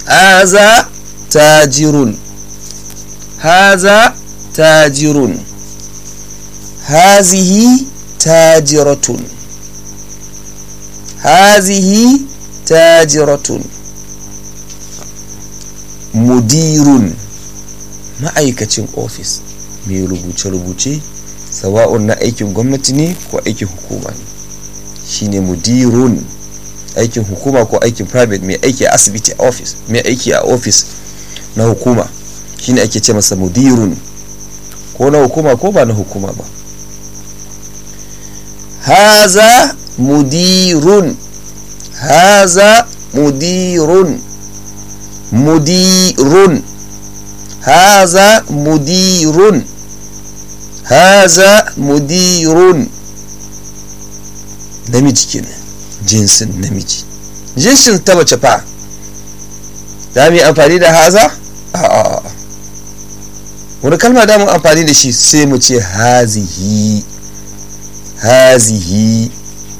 haza tajirun haza tajirun hazihi tajiratun hazihi tajiratun mudirun ma'aikacin ofis mai rubuce-rubuce sawa'un na aikin gwamnati ne ko aikin hukuma ne shine mudirun aikin hukuma ko aikin private mai aiki a asibiti a ofis mai aiki a ofis na hukuma shine ake ce masa mudirun ko na hukuma ko ba na hukuma ba haza mudirun haza mudirun mudirun haza mudirun haza mudirun namiji kenan jinsin namiji jinsin ta mace fa za mu yi amfani da haza a wani kalma da mu amfani da shi sai mu ce hazihi hazihi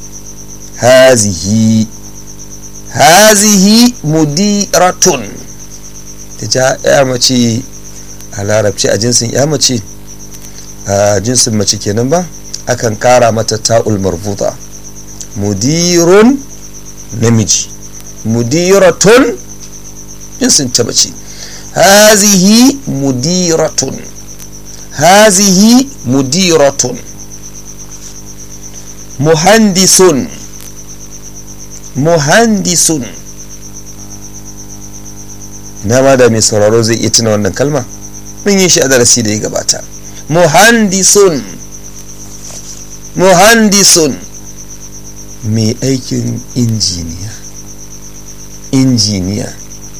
hazihi hazihi mudiratun ta ja ya mace a larabci a jinsin ya mace a jinsin mace kenan ba akan kara mata ta'ul marbuta mudirun namiji mudiratun jinsin ta mace hazihi mudiratun hazihi mudiratun muhandisun muhandisun na ma da mai sauraro zai iya tuna wannan kalma mun yi shi a darasi da ya gabata muhandisun muhandisun mai aikin injiniya injiniya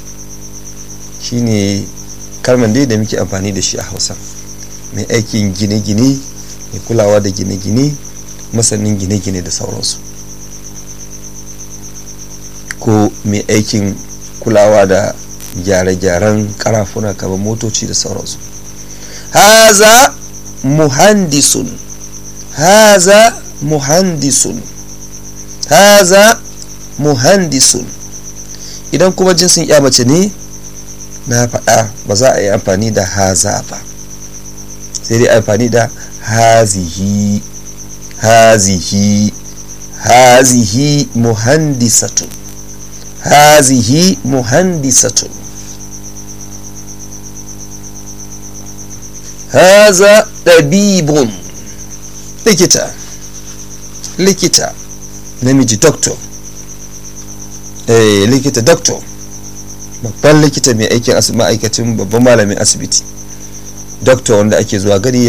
shine kalman dai da muke amfani da shi a hausa mai aikin gine-gine mai kulawa da gine-gine masanin gine-gine da sauransu ko mai aikin kulawa da gyare-gyaren karafuna kamar motoci da sauransu haza muhandisun haza muhandisun haza muhandisun idan kuma jinsin ya mace ne na faɗa ba za a yi amfani da haza ba sai dai amfani da hazihi hazihi hazihi muhandisatun hazihi muhandisatun haza ɗabibun likita likita namiji doctor eh likita doctor babban likita mai aikin ma'aikacin babban malamin asibiti doctor wanda ake zuwa gari